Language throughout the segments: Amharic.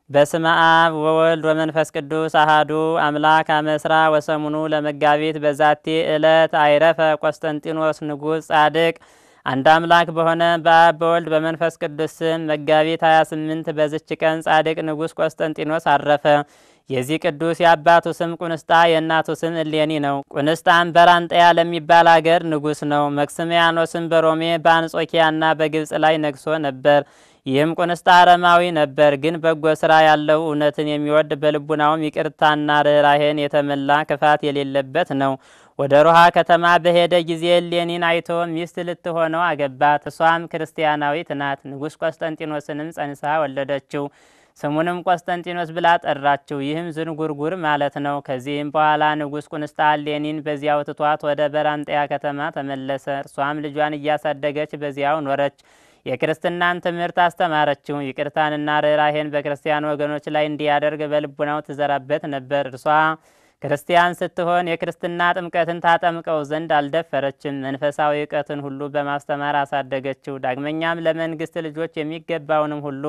በስመ አብ ወወልድ ወመንፈስ ቅዱስ አሃዱ አምላክ አመስራ ወሰሙኑ ለመጋቢት በዛቲ ዕለት አይረፈ ቆስጠንጢኖስ ንጉሥ ጻድቅ። አንድ አምላክ በሆነ በአብ በወልድ በመንፈስ ቅዱስ ስም መጋቢት 28 በዝች ቀን ጻድቅ ንጉሥ ቆስጠንጢኖስ አረፈ። የዚህ ቅዱስ የአባቱ ስም ቁንስጣ የእናቱ ስም እሌኒ ነው። ቁንስጣም በራንጠያ ለሚባል አገር ንጉሥ ነው። መክስሚያኖስም በሮሜ በአንጾኪያና በግብፅ ላይ ነግሶ ነበር። ይህም ቁንስጣ አረማዊ ነበር፣ ግን በጎ ስራ ያለው እውነትን የሚወድ በልቡናውም ይቅርታና ርኅራሄን የተመላ ክፋት የሌለበት ነው። ወደ ሮሃ ከተማ በሄደ ጊዜ እሌኒን አይቶ ሚስት ልትሆነው አገባት። እሷም ክርስቲያናዊት ናት። ንጉሥ ቆስጠንጢኖስንም ጸንሳ ወለደችው። ስሙንም ቆስጠንጢኖስ ብላ ጠራችው። ይህም ዝንጉርጉር ማለት ነው። ከዚህም በኋላ ንጉሥ ቁንስጣ እሌኒን በዚያው ትቷት ወደ በራንጠያ ከተማ ተመለሰ። እርሷም ልጇን እያሳደገች በዚያው ኖረች። የክርስትናን ትምህርት አስተማረችው። ይቅርታንና ርኅራሄን በክርስቲያን ወገኖች ላይ እንዲያደርግ በልቡናው ትዘራበት ነበር። እርሷ ክርስቲያን ስትሆን የክርስትና ጥምቀትን ታጠምቀው ዘንድ አልደፈረችም። መንፈሳዊ እውቀትን ሁሉ በማስተማር አሳደገችው። ዳግመኛም ለመንግስት ልጆች የሚገባውንም ሁሉ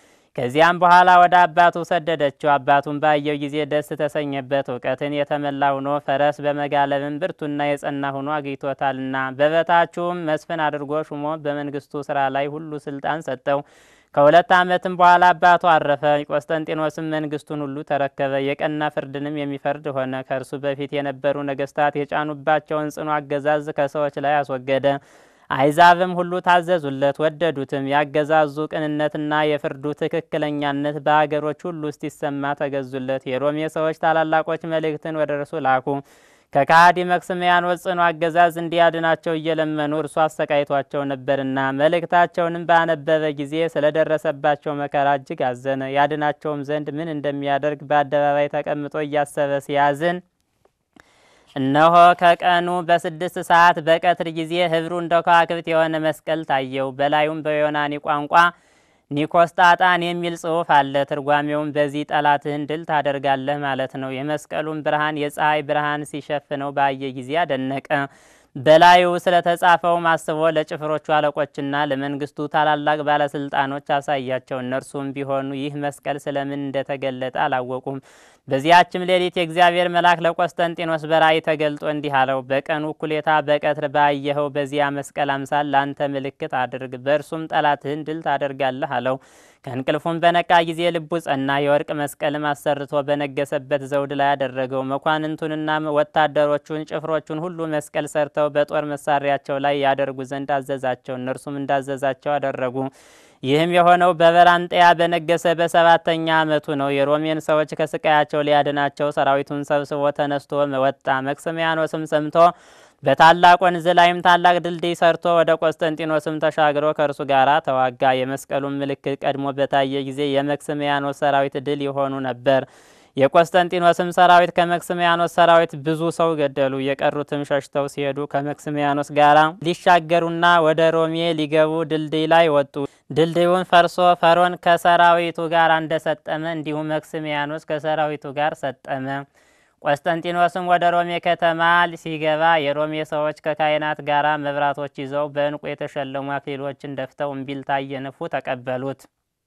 ከዚያም በኋላ ወደ አባቱ ሰደደችው። አባቱን ባየው ጊዜ ደስ ተሰኘበት። እውቀትን የተመላ ሆኖ ፈረስ በመጋለብም ብርቱና የጸና ሆኖ አግኝቶታልና በበታቹም መስፍን አድርጎ ሹሞ በመንግስቱ ስራ ላይ ሁሉ ስልጣን ሰጠው። ከሁለት ዓመትም በኋላ አባቱ አረፈ። ቆስጠንጢኖስም መንግስቱን ሁሉ ተረከበ። የቀና ፍርድንም የሚፈርድ ሆነ። ከእርሱ በፊት የነበሩ ነገስታት የጫኑባቸውን ጽኑ አገዛዝ ከሰዎች ላይ አስወገደ። አይዛብም ሁሉ ታዘዙለት፣ ወደዱትም። ያገዛዙ ቅንነትና የፍርዱ ትክክለኛነት በሀገሮች ሁሉ ውስጥ ይሰማ ተገዙለት። የሮሜ ሰዎች ታላላቆች መልእክትን ወደ እርሱ ላኩ። ከካሃዲ መክስሚያኖስ ጽኑ አገዛዝ እንዲያድናቸው እየለመኑ እርሱ አሰቃይቷቸው ነበርና መልእክታቸውንም ባነበበ ጊዜ ስለደረሰባቸው መከራ እጅግ አዘነ። ያድናቸውም ዘንድ ምን እንደሚያደርግ በአደባባይ ተቀምጦ እያሰበ ሲያዝን እነሆ ከቀኑ በስድስት ሰዓት በቀትር ጊዜ ህብሩ እንደ ከዋክብት የሆነ መስቀል ታየው። በላዩም በዮናኒ ቋንቋ ኒኮስጣጣን የሚል ጽሑፍ አለ። ትርጓሜውም በዚህ ጠላትህን ድል ታደርጋለህ ማለት ነው። የመስቀሉን ብርሃን የፀሐይ ብርሃን ሲሸፍነው ባየ ጊዜ አደነቀ። በላዩ ስለተጻፈውም አስቦ ለጭፍሮቹ አለቆችና ለመንግስቱ ታላላቅ ባለስልጣኖች አሳያቸው። እነርሱም ቢሆኑ ይህ መስቀል ስለምን እንደተገለጠ አላወቁም። በዚያችም ሌሊት የእግዚአብሔር መልአክ ለቆስጠንጢኖስ በራእይ ተገልጦ እንዲህ አለው፣ በቀኑ እኩሌታ በቀትር ባየኸው በዚያ መስቀል አምሳል ለአንተ ምልክት አድርግ፣ በእርሱም ጠላትህን ድል ታደርጋለህ አለው። ከእንቅልፉም በነቃ ጊዜ ልቡ ጸና። የወርቅ መስቀልም አሰርቶ በነገሰበት ዘውድ ላይ አደረገው። መኳንንቱንና ወታደሮቹን ጭፍሮቹን ሁሉ መስቀል ሰርተው በጦር መሳሪያቸው ላይ ያደርጉ ዘንድ አዘዛቸው። እነርሱም እንዳዘዛቸው አደረጉ። ይህም የሆነው በበራንጠያ በነገሰ በሰባተኛ ዓመቱ ነው። የሮሜን ሰዎች ከስቃያቸው ሊያድናቸው ሰራዊቱን ሰብስቦ ተነስቶ ወጣ። መክስሚያኖስም ሰምቶ በታላቅ ወንዝ ላይም ታላቅ ድልድይ ሰርቶ ወደ ቆስጠንጢኖስም ተሻግሮ ከእርሱ ጋር ተዋጋ። የመስቀሉን ምልክት ቀድሞ በታየ ጊዜ የመክስሚያኖስ ሰራዊት ድል የሆኑ ነበር። የቆስጠንጢኖስም ሰራዊት ከመክስሚያኖስ ሰራዊት ብዙ ሰው ገደሉ። የቀሩትም ሸሽተው ሲሄዱ ከመክስሚያኖስ ጋር ሊሻገሩና ወደ ሮሜ ሊገቡ ድልድይ ላይ ወጡ። ድልድዩን ፈርሶ ፈሮን ከሰራዊቱ ጋር እንደሰጠመ እንዲሁም መክስሚያኖስ ከሰራዊቱ ጋር ሰጠመ። ቆስጠንጢኖስም ወደ ሮሜ ከተማ ሲገባ የሮሜ ሰዎች ከካህናት ጋር መብራቶች ይዘው በዕንቁ የተሸለሙ አክሊሎችን ደፍተው እምቢልታ እየነፉ ተቀበሉት።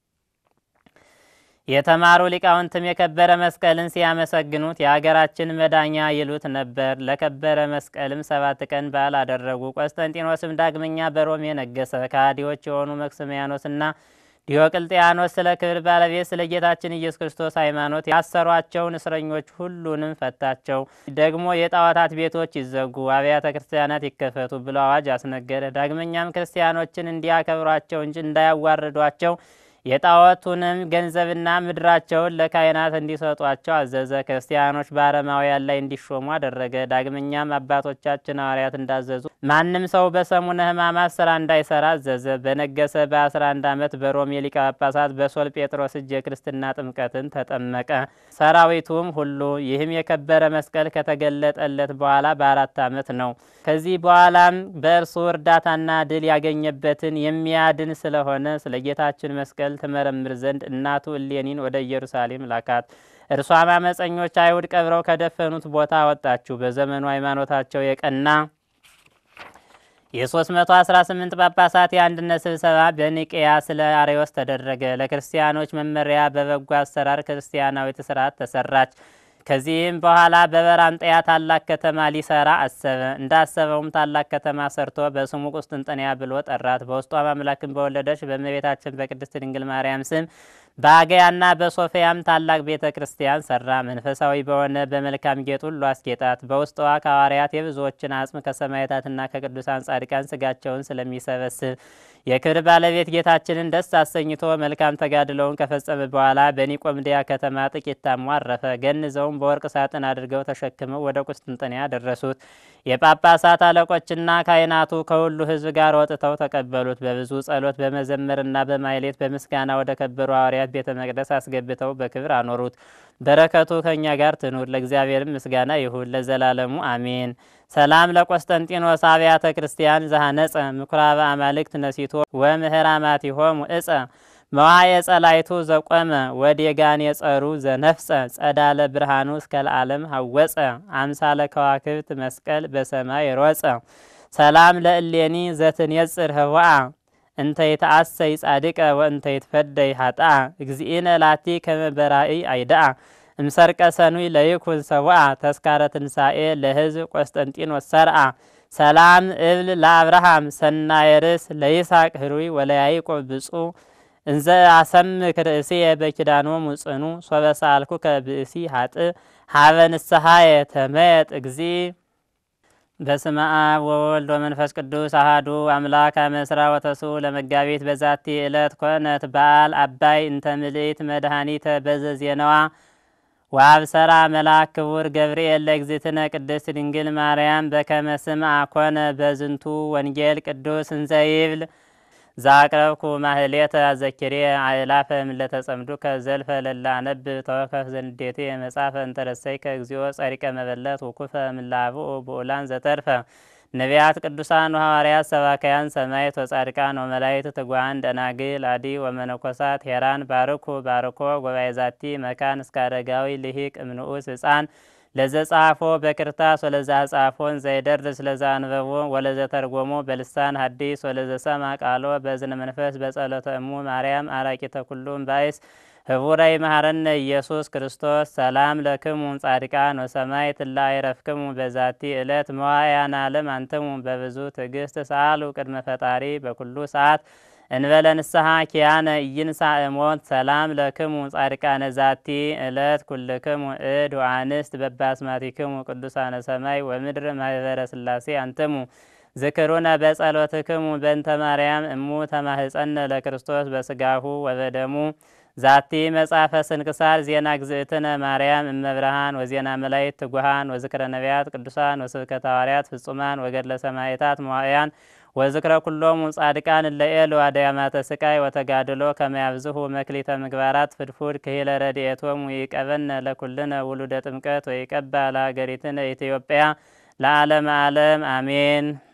የተማሩ ሊቃውንትም የከበረ መስቀልን ሲያመሰግኑት የሀገራችን መዳኛ ይሉት ነበር። ለከበረ መስቀልም ሰባት ቀን በዓል አደረጉ። ቆስጠንጢኖስም ዳግመኛ በሮሜ ነገሰ። ከሃዲዎች የሆኑ መክስሚያኖስና ዲዮቅልጥያኖስ ስለ ክብር ባለቤት ስለ ጌታችን ኢየሱስ ክርስቶስ ሃይማኖት ያሰሯቸውን እስረኞች ሁሉንም ፈታቸው። ደግሞ የጣዖታት ቤቶች ይዘጉ፣ አብያተ ክርስቲያናት ይከፈቱ ብሎ አዋጅ አስነገረ። ዳግመኛም ክርስቲያኖችን እንዲያከብሯቸው እንጂ እንዳያዋርዷቸው የጣዖቱንም ገንዘብና ምድራቸውን ለካህናት እንዲሰጧቸው አዘዘ። ክርስቲያኖች በአረማውያን ላይ እንዲሾሙ አደረገ። ዳግመኛም አባቶቻችን ሐዋርያት እንዳዘዙ ማንም ሰው በሰሙነ ሕማማት ስራ እንዳይሰራ አዘዘ። በነገሰ በ11 ዓመት በሮሜ ሊቀ ጳጳሳት በሶል ጴጥሮስ እጅ የክርስትና ጥምቀትን ተጠመቀ። ሰራዊቱም ሁሉ ይህም የከበረ መስቀል ከተገለጠለት በኋላ በአራት ዓመት ነው። ከዚህ በኋላም በእርሱ እርዳታና ድል ያገኘበትን የሚያድን ስለሆነ ስለ ጌታችን መስቀል ትመረምር ዘንድ እናቱ እሌኒን ወደ ኢየሩሳሌም ላካት። እርሷም አመፀኞች አይሁድ ቀብረው ከደፈኑት ቦታ አወጣችሁ። በዘመኑ ሃይማኖታቸው የቀና የ318 ጳጳሳት የአንድነት ስብሰባ በኒቅያ ስለ አርዮስ ተደረገ። ለክርስቲያኖች መመሪያ በበጎ አሰራር ክርስቲያናዊት ስርዓት ተሰራች። ከዚህም በኋላ በበራንጠያ ታላቅ ከተማ ሊሰራ አሰበ። እንዳሰበውም ታላቅ ከተማ ሰርቶ በስሙ ቁስጥንጥንያ ብሎ ጠራት። በውስጧም አምላክን በወለደች በእመቤታችን በቅድስት ድንግል ማርያም ስም በአገያና በሶፊያም ታላቅ ቤተ ክርስቲያን ሰራ። መንፈሳዊ በሆነ በመልካም ጌጥ ሁሉ አስጌጣት። በውስጧ ከሐዋርያት የብዙዎችን አጽም ከሰማዕታትና ከቅዱሳን ጻድቃን ስጋቸውን ስለሚሰበስብ የክብር ባለቤት ጌታችንን ደስ አሰኝቶ መልካም ተጋድለውን ከፈጸመ በኋላ በኒቆምዲያ ከተማ ጥቂት ታሞ አረፈ። ገንዘውም በወርቅ ሳጥን አድርገው ተሸክመው ወደ ቁስጥንጥንያ ደረሱት። የጳጳሳት አለቆችና ካህናቱ ከሁሉ ሕዝብ ጋር ወጥተው ተቀበሉት። በብዙ ጸሎት በመዘመርና በማይሌት በምስጋና ወደ ከበሩ ሐዋርያት ቤተ መቅደስ አስገብተው በክብር አኖሩት። በረከቱ ከእኛ ጋር ትኑር። ለእግዚአብሔርም ምስጋና ይሁን ለዘላለሙ አሜን። ሰላም ለቆስጠንጢኖስ አብያተ ክርስቲያን ዘሐነጸ ምኩራበ አማልክት ነሲቶ ወምህራማቲሆሙ እጸ መዋየ ጸላይቱ ዘቆመ ወዴጋን የጸሩ ዘነፍጸ ጸዳለ ብርሃኑ እስከ ለዓለም ሐወፀ አምሳለ ከዋክብት መስቀል በሰማይ ሮጸ ሰላም ለእሌኒ ዘትንየጽር ህዋአ እንተ ይትአሰይ ጻድቀ ወእንተ ይትፈደይ ሀጣ እግዚእነ ላቲ ከመ በራእይ አይዳአ እምሰርቀ ሰኑይ ለይኩን ሰብአ ተስካረ ትንሣኤ ለህዝብ ቆስጠንጢኖስ ሰርአ ሰላም እብል ለአብርሃም ሰናየ ርእስ ለይስሐቅ ህሩይ ወለያዕቆብ ብፁዕ እንዘ አሰምክ ርእስየ በኪዳኖሙ ጽኑ ሶበ ሰአልኩከ ብእሲ ሀጥእ ሀበ ንስሐየ ተመየጥ እግዚ በስመ አብ ወወልድ ወመንፈስ ቅዱስ አሃዱ አምላክ አመስራ ወተሱ ለመጋቢት በዛቲ ዕለት ኮነት በዓል አባይ እንተ ምልእት መድኃኒተ በዘ ዜናዋ ወአብሰራ መልአክ ክቡር ገብርኤል ለእግዝእትነ ቅድስት ድንግል ማርያም በከመ ስምዐ ኮነ በዝንቱ ወንጌል ቅዱስ እንዘ ይብል ዛቅረብኩ ማህሌተ አዘኪሬ አእላፈ እምለተ ጸምዱከ ዘልፈ ለላ አነብብ ተወከፍ ዘንዴቴ መጻፈ እንተረሰይከ እግዚኦ ጸሪቀ መበለት ውኩፈ ምላብኡ ብኡላን ዘተርፈ ነቢያት ቅዱሳን ወሐዋርያት ሰባካያን ሰማዕት ወጻድቃን ወመላእክት ትጉሃን ደናግል አዲ ወመነኮሳት ሄራን ባርኩ ባርኮ ጉባኤ ዛቲ መካን እስከ አረጋዊ ልሂቅ እምንዑስ ህፃን ለዘ ጻፎ በክርታስ ወለዛ ጻፎን ዘይደርስ ለዛ አንበቦ ወለዘ ተርጎሞ በልሳን ሐዲስ ወለዘ ሰማ ቃሎ በዝነ መንፈስ በጸሎተ እሙ ማርያም አራቂተ ኩሉም ባይስ ህቡረይ መሐረነ ኢየሱስ ክርስቶስ ሰላም ለክሙ ጻድቃን ወሰማይ ትላ ይረፍክሙ በዛቲ ዕለት መዋያን ዓለም አንትሙ በብዙ ትዕግስት ሰአሉ ቅድመ ፈጣሪ በኩሉ ሰዓት እንበለ ንስሐ ኪያነ ኢይንሣ እሞት ሰላም ለክሙ ጻድቃነ ዛቲ ዕለት ኩልክሙ እድ ወአንስት በባስማቲክሙ ቅዱሳነ ሰማይ ወምድር ማህበረ ስላሴ አንትሙ ዝክሩነ በጸሎትክሙ በእንተ ማርያም እሙ ተማህፀነ ለክርስቶስ በስጋሁ ወበደሙ ዛቲ መጽሐፈ ስንክሳር ዜና ግዝእትነ ማርያም እመብርሃን ወዜና መላእክት ትጉሃን ወዝክረ ነቢያት ቅዱሳን ወስብከተ ሐዋርያት ፍጹማን ወገድለ ሰማዕታት መዋዕያን ወዝክረ ኩሎሙ ጻድቃን ለኤል ዋዳያማተ ስቃይ ወተጋድሎ ከመያብዝሁ መክሊተ ምግባራት ፍድፉድ ክሂለ ረድኤቶሙ ይቀበነ ለኩልነ ውሉደ ጥምቀት ወይቀባ ለሀገሪትነ ኢትዮጵያ ለዓለም ዓለም አሜን።